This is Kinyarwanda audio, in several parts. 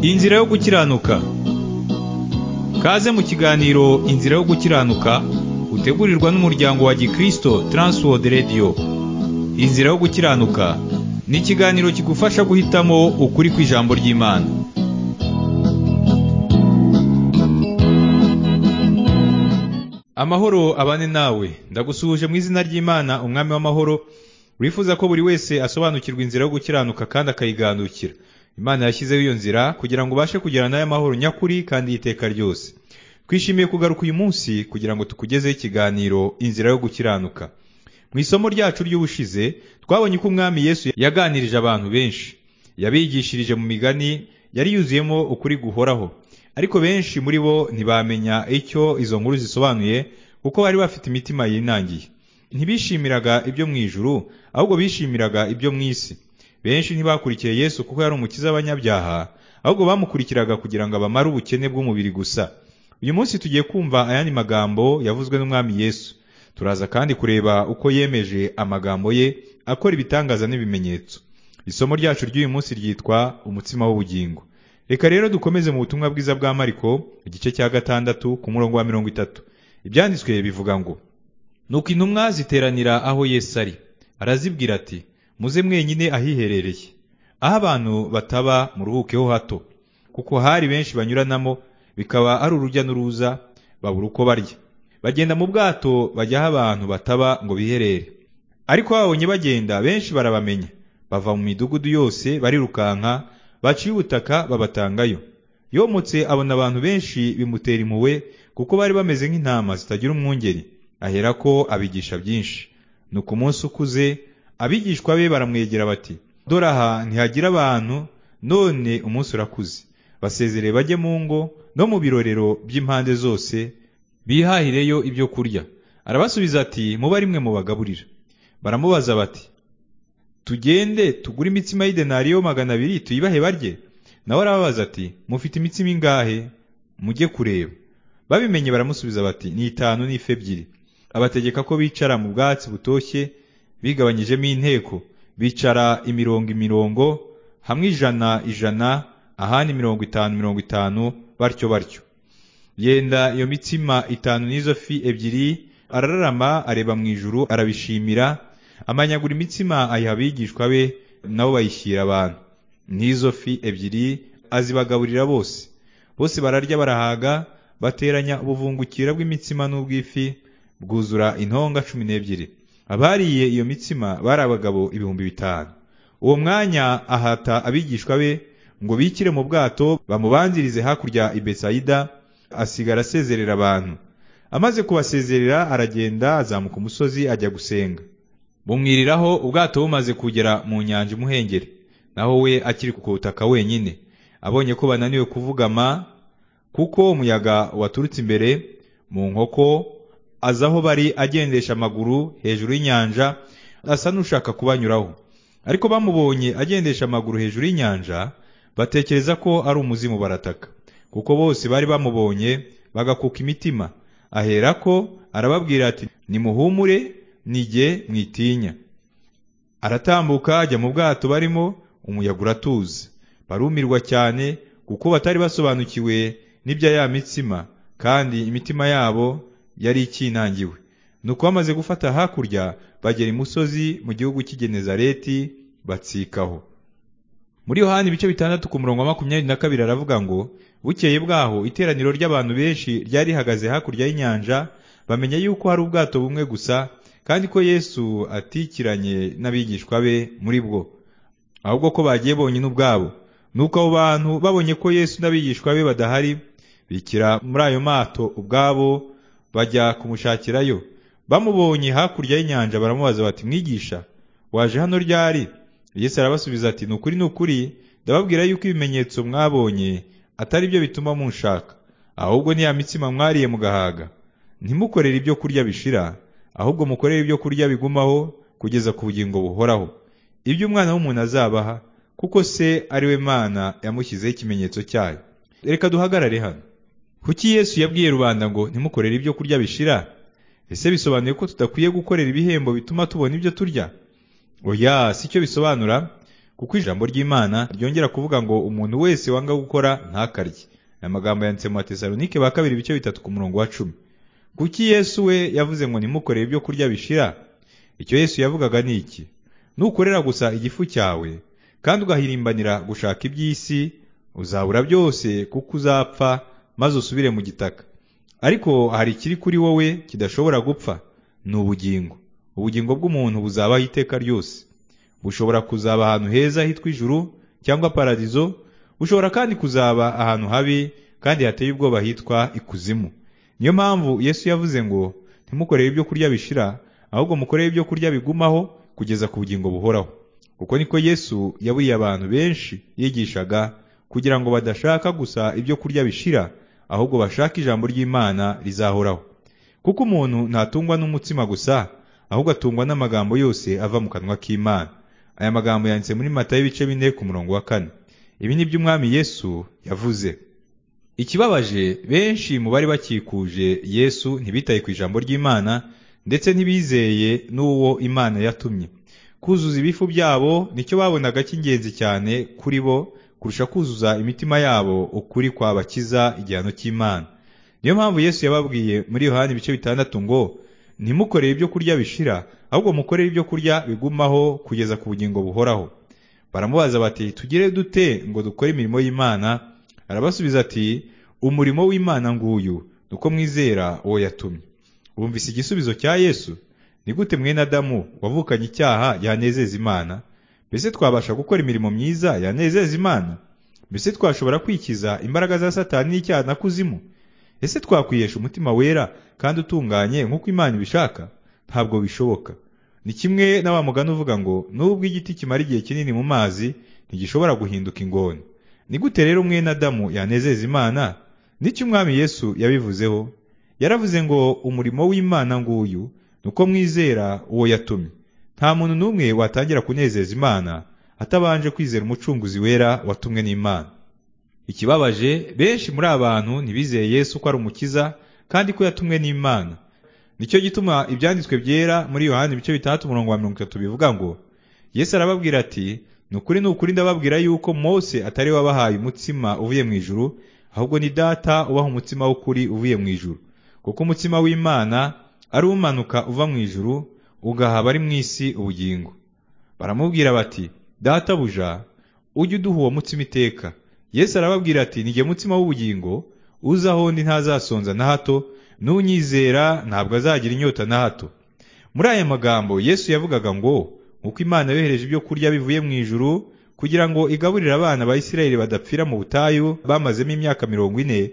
Inzira yo gukiranuka Kaze mu kiganiro Inzira yo gukiranuka utegurirwa n'umuryango wa Gikristo Transworld Radio Inzira yo gukiranuka ni ikiganiro kigufasha guhitamo ukuri kw'ijambo ry'Imana Amahoro abane nawe ndagusuhuje mu izina ry'Imana umwami w'amahoro wifuza ko buri wese asobanukirwa inzira yo gukiranuka kandi akayiganukira Imana yashyizeho iyo nzira kugira ngo ubashe kugirana n'aya mahoro nyakuri kandi y'iteka ryose twishimiye kugaruka uyu munsi kugira ngo tukugezeho ikiganiro inzira yo gukiranuka mu isomo ryacu ry'ubushize twabonye ko umwami yesu yaganirije abantu benshi yabigishirije mu migani yari yuzuyemo ukuri guhoraho ariko benshi muri bo ntibamenya icyo izo nkuru zisobanuye kuko bari bafite imitima yinangiye ntibishimiraga ibyo mu ijuru ahubwo bishimiraga ibyo mu isi benshi ntibakurikiye yesu kuko yari umukiza w'abanyabyaha ahubwo bamukurikiraga kugira ngo abamare ubukene bw'umubiri gusa uyu munsi tugiye kumva ayandi magambo yavuzwe n'umwami yesu turaza kandi kureba uko yemeje amagambo ye akora ibitangaza n'ibimenyetso isomo ryacu ry'uyu munsi ryitwa umutsima w'ubugingo reka rero dukomeze mu butumwa bwiza bwa mariko igice cya gatandatu ku murongo wa mirongo itatu ibyanditswe bivuga ngo nuko intumwa ziteranira aho yesu ari arazibwira ati muze mwenyine ahiherereye aho abantu bataba muruhukeho hato kuko hari benshi banyuranamo bikaba ari urujya n'uruza babura uko barya bagenda mu bwato bajya aho abantu bataba ngo biherere ariko babonye bagenda benshi barabamenya bava mu midugudu yose barirukanka baciye ubutaka babatangayo yomotse abona abantu benshi bimutera impuhwe kuko bari bameze nk'intama zitagira umwungeri aherako abigisha byinshi ni uko umunsi ukuze abigishwa be baramwegera bati dore aha ntihagira abantu none umunsi urakuze basezereye bajye mu ngo no mu birorero by'impande zose bihahireyo ibyo kurya arabasubiza ati muba rimwe mu bagaburira baramubaza bati tugende tugure imitsima y'idenariyo magana abiri tuyibahe barye nawe arababaza ati mufite imitsima ingahe mujye kureba babimenye baramusubiza bati ni itanu n'ife ebyiri abategeka ko bicara mu bwatsi butoshye bigabanyijemo inteko bicara imirongo imirongo hamwe ijana ijana ahandi mirongo itanu mirongo itanu batyo batyo yenda iyo mitsima itanu n'izo fi ebyiri arararama areba mu ijuru arabishimira amanyagura imitsima ayiha abigishwa be nabo bayishyira abantu n'izo fi ebyiri azibagaburira bose bose bararya barahaga bateranya ubuvungukira bw'imitsima n'ubw'ifi bwuzura intonga cumi n'ebyiri abariye iyo mitsima bari abagabo ibihumbi bitanu uwo mwanya ahata abigishwa be ngo bikire mu bwato bamubanzirize hakurya i besayida asigara asezerera abantu amaze kubasezerera aragenda azamuka umusozi ajya gusenga bumwiriraho ubwato bumaze kugera mu nyanja umuhengeri naho we akiri ku butaka wenyine abonye ko bananiwe kuvugama kuko umuyaga waturutse imbere mu nkoko aza aho bari agendesha amaguru hejuru y'inyanja asa n'ushaka kubanyuraho ariko bamubonye agendesha amaguru hejuru y'inyanja batekereza ko ari umuzimu barataka kuko bose bari bamubonye bagakuka imitima aherako arababwira ati nimuhumure nige mwitinya aratambuka ajya mu bwato barimo umuyaga uratuza barumirwa cyane kuko batari basobanukiwe n'ibya ya mitsima kandi imitima yabo yari ikinangiwe nuko bamaze gufata hakurya bagera imusozi mu gihugu cy'igenezareti batsikaho muri yohani ibice bitandatu ku murongo wa makumyabiri na kabiri aravuga ngo bukeye bwaho iteraniro ry'abantu benshi ryari rihagaze hakurya y'inyanja bamenya yuko hari ubwato bumwe gusa kandi ko yesu atikiranye n'abigishwa be muri bwo ahubwo ko bagiye bonyine ubwabo nuko abo bantu babonye ko yesu n'abigishwa be badahari bikira muri ayo mato ubwabo bajya kumushakirayo bamubonye hakurya y'inyanja baramubaza bati mwigisha waje hano ryari Yesu arabasubiza ati ni ukuri ni ukuri ndababwira yuko ibimenyetso mwabonye atari byo bituma munshaka ahubwo ni ya mitsima mwariye mugahaga ntimukorere ibyo kurya bishira ahubwo mukorere ibyo kurya bigumaho kugeza ku bugingo buhoraho ibyo umwana w'umuntu azabaha kuko se ari we mana yamushyizeho ikimenyetso cyayo reka duhagarare hano kuki yesu yabwiye rubanda ngo ntimukorere ibyo kurya bishira ese bisobanuye ko tudakwiye gukorera ibihembo bituma tubona ibyo turya oya si cyo bisobanura kuko ijambo ry'Imana ryongera kuvuga ngo umuntu wese wanga gukora ntakarye amagambo yanditse mu Batesalonike ba kabiri ibice bitatu ku murongo wa cumi kuki Yesu we yavuze ngo nimukorere ibyo kurya bishira icyo Yesu yavugaga ni iki nukorera gusa igifu cyawe kandi ugahirimbanira gushaka iby'isi uzabura byose kuko uzapfa maze usubire mu gitaka ariko hari ikiri kuri wowe kidashobora gupfa ni ubugingo ubugingo bw'umuntu buzabaho iteka ryose bushobora kuzaba ahantu heza hitwa ijuru cyangwa paradizo bushobora kandi kuzaba ahantu habi kandi hateye ubwoba hitwa ikuzimu niyo mpamvu yesu yavuze ngo ntimukorere ibyo kurya bishira ahubwo mukorere ibyo kurya bigumaho kugeza ku bugingo buhoraho uko niko yesu yaburiye abantu benshi yigishaga kugira ngo badashaka gusa ibyo kurya bishira ahubwo bashake ijambo ry'imana rizahoraho kuko umuntu ntatungwa n'umutsima gusa ahubwo atungwa n'amagambo yose ava mu kanwa k'imana aya magambo yanditse muri mata y'ibice bine ku murongo wa kane ibi ni by'umwami yesu yavuze ikibabaje benshi mu bari bakikuje yesu ntibitaye ku ijambo ry'imana ndetse ntibizeye n'uwo imana yatumye kuzuza ibifu byabo nicyo babonaga cy'ingenzi cyane kuri bo kurusha kuzuza imitima yabo ukuri kwabakiza igihano cy'imana niyo mpamvu yesu yababwiye muri yohani ibice bitandatu ngo ntimukorere ibyo kurya bishira ahubwo mukorere ibyo kurya bigumaho kugeza ku bugingo buhoraho baramubaza bati tugire dute ngo dukore imirimo y'imana arabasubiza ati umurimo w'imana nguyu uko mwizera uwo yatumye bumvise igisubizo cya yesu ni gute mwene adamu wavukanye icyaha yanezeza imana mbese twabasha gukora imirimo myiza yanezeza imana mbese twashobora kwikiza imbaraga za satani n'icyaha na kuzimu ese twakwiyesha umutima wera kandi utunganye nk'uko imana ibishaka ntabwo bishoboka ni kimwe na wa mugani uvuga ngo nubwo igiti kimara igihe kinini mu mazi ntigishobora guhinduka ingona ni gute rero umwene adamu yanezeza imana nicyo umwami yesu yabivuzeho yaravuze ngo umurimo w'imana nguyu ni uko mwizera uwo yatumye nta muntu n'umwe watangira kunezeza imana atabanje kwizera umucunguzi wera watumwe n'imana ikibabaje benshi muri abantu ntibizeye yesu ko ari umukiza kandi ko yatumwe n'imana nicyo gituma ibyanditswe byera muri yohani ibice bitandatu umurongo wa mirongo itatu bivuga ngo yesu arababwira ati ni ukuri ni ukuri ndababwira yuko mose atari we wabahaye umutsima uvuye mu ijuru ahubwo ni data ubaha umutsima w'ukuri uvuye mu ijuru kuko umutsima w'imana ari umanuka uva mu ijuru ugaha abari mu isi ubugingo baramubwira bati data buja ujye uduha uwo mutsima iteka yesu arababwira ati nige mutsima w'ubugingo uza aho ndi ntazasonza na hato n'unyizera ntabwo azagira inyota na hato muri aya magambo yesu yavugaga ngo nk'uko imana yohereje ibyo kurya bivuye mu ijuru kugira ngo igaburire abana ba isirayeli badapfira mu butayu bamazemo imyaka mirongo ine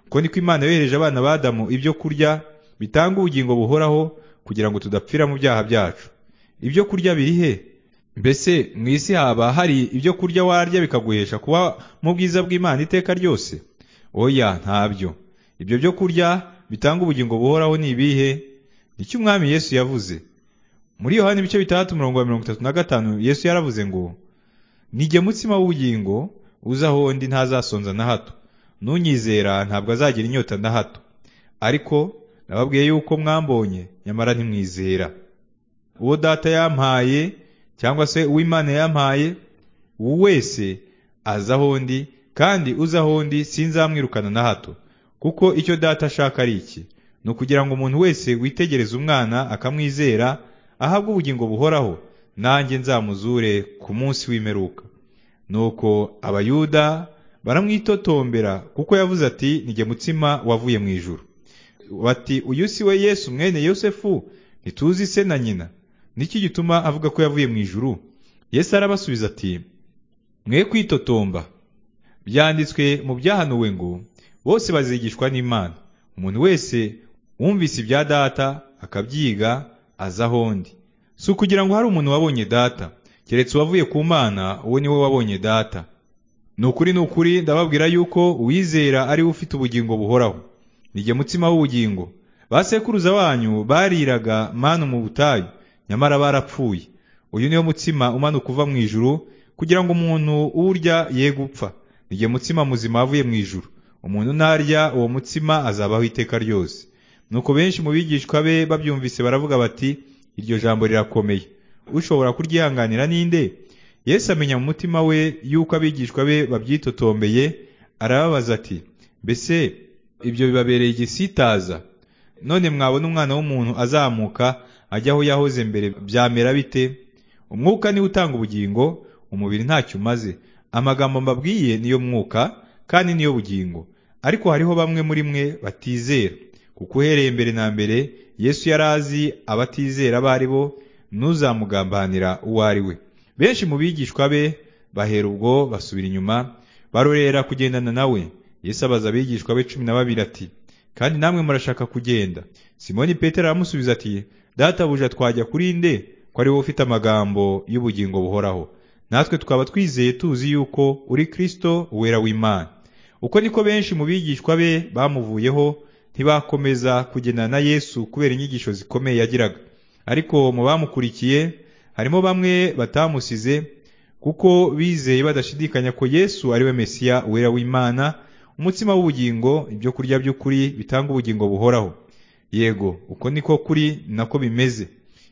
uko niko imana yohereje abana ba adamu ibyo kurya bitanga ubugingo buhoraho kugira ngo tudapfira mu byaha byacu ibyo kurya biri he mbese mu isi haba hari ibyo kurya warya bikaguhesha kuba mu bwiza bw'imana iteka ryose oya ntabyo ibyo byo kurya bitanga ubugingo buhoraho ni ibihe nicyo umwami yesu yavuze muri yohani ibice bitandatu mirongo mirongo itatu na gatanu yesu yaravuze ngo nige mutsima w'ubugingo uza aho ndi ntazasonza na hato n'unyizera ntabwo azagira inyota na hato ariko nababwiye yuko mwambonye nyamara ntimwizera uwo data yampaye cyangwa se uw'imana yampaye uwo wese aza aho ndi kandi uza aho ndi sinzamwirukana na hato kuko icyo data ashaka ari iki ni ukugira ngo umuntu wese witegereza umwana akamwizera ahabwe ubugingo buhoraho nanjye nzamuzure ku munsi w'imperuka nuko abayuda baramwitotombera kuko yavuze ati nige mutsima wavuye mu ijuru bati uyu si we yesu mwene yosefu ntituzi se na nyina niki gituma avuga ko yavuye mu ijuru yesu arabasubiza ati mwe kwitotomba byanditswe mu byahanuwe ngo bose bazigishwa n'imana umuntu wese wumvise ibya data akabyiga aza aho ndi si ukugira ngo hari umuntu wabonye data keretse uwavuye ku mana uwo ni we wabonye data ni ukuri ni ukuri ndababwira yuko uwizera ariwe ufite ubugingo buhoraho nige mutsima w'ubugingo basekuruza wanyu bariraga manu mu butayu nyamara barapfuye uyu niwo mutsima umanuka uva mu ijuru kugira ngo umuntu uwurya ye gupfa nige mutsima muzima wavuye mu ijuru umuntu narya uwo mutsima azabaho iteka ryose nuko benshi mu bigishwa be babyumvise baravuga bati iryo jambo rirakomeye ushobora kuryihanganira ninde Yesu amenya mu mutima we yuko abigishwa be babyitotombeye arababaza ati mbese ibyo bibabereye igisitaza none mwabona umwana w'umuntu azamuka ajya aho yahoze mbere byamera bite umwuka niwe utanga ubugingo umubiri ntacyo umaze amagambo mbabwiye niyo mwuka kandi niyo bugingo ariko hariho bamwe muri mwe batizera kuko uhereye mbere na mbere yesu yari azi abatizera abo ari bo ntuzamugambanira uwo ari we benshi mu bigishwa be bahera ubwo basubira inyuma barorera kugendana nawe yesu abaza abigishwa be cumi na babiri ati kandi namwe murashaka kugenda simoni petero aramusubiza ati databuja twajya kuri nde ko ari wowe ufite amagambo y'ubugingo buhoraho natwe twaba twizeye tuzi yuko uri kirisito uwera w'imana uko niko benshi mu bigishwa be bamuvuyeho ntibakomeza kugendana na yesu kubera inyigisho zikomeye yagiraga ariko mu bamukurikiye harimo bamwe batamusize kuko bizeye badashidikanya ko yesu ari we mesiya uwera w'imana umutsima w'ubugingo ibyo kurya by'ukuri bitanga ubugingo buhoraho yego uko niko kuri nako bimeze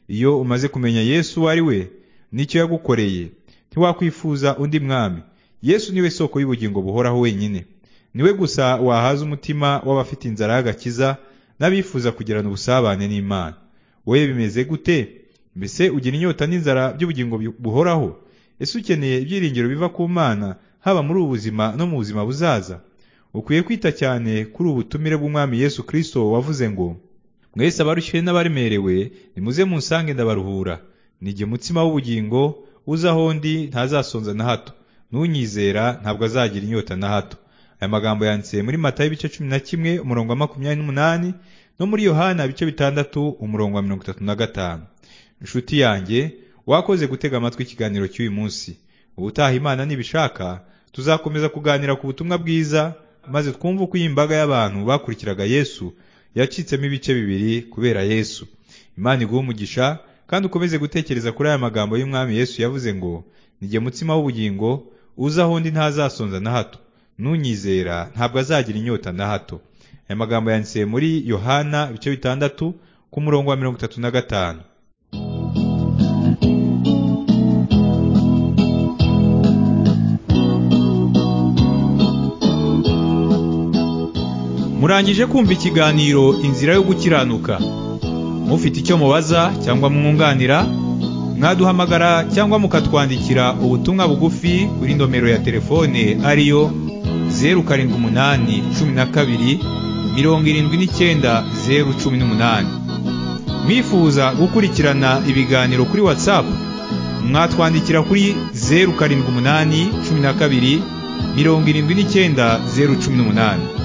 iyo umaze kumenya yesu uwo ari we nicyo yagukoreye ntiwakwifuza undi mwami yesu niwe soko y'ubugingo buhoraho wenyine niwe gusa wahaza umutima w'abafite inzara y'agakiza n'abifuza kugirana ubusabane n'imana wowe bimeze gute mbese ugira inyota n'inzara by'ubugingo buhoraho ese ukeneye ibyiringiro biva ku mana haba muri ubu buzima no mu buzima buzaza ukwiye kwita cyane kuri ubu butumire bw'umwami yesu kirisito wavuze ngo mwese abarushye n'abaremerewe nimuze munsange ndabaruhura nijye mutsima w'ubugingo uza aho ndi ntazasonza na hato n'unyizera ntabwo azagira inyota na hato aya magambo yanditse muri mata y'ibice cumi na kimwe umurongo wa makumyabiri n'umunani no muri yohana ibice bitandatu umurongo wa mirongo itatu na gatanu inshuti yanjye wakoze gutega amatwi ikiganiro cy'uyu munsi ubutaha imana nibishaka tuzakomeza kuganira ku butumwa bwiza maze twumve uko iyi mbaga y'abantu bakurikiraga yesu yacitsemo ibice bibiri kubera yesu imana iguha umugisha kandi ukomeze gutekereza kuri aya magambo y'umwami yesu yavuze ngo nijye mutsima w'ubugingo uza aho ndi ntazasonza na hato n'unyizera ntabwo azagira inyota na hato aya magambo yanditse muri yohana ibice bitandatu ku murongo wa mirongo itatu na gatanu murangije kumva ikiganiro inzira yo gukiranuka mufite icyo mubaza cyangwa mwunganira mwaduhamagara cyangwa mukatwandikira ubutumwa bugufi kuri nomero ya telefone ariyo zeru karindwi umunani cumi na kabiri mirongo irindwi n'icyenda zeru cumi n'umunani mwifuza gukurikirana ibiganiro kuri watsapu mwatwandikira kuri zeru karindwi umunani cumi na kabiri mirongo irindwi n'icyenda zeru cumi n'umunani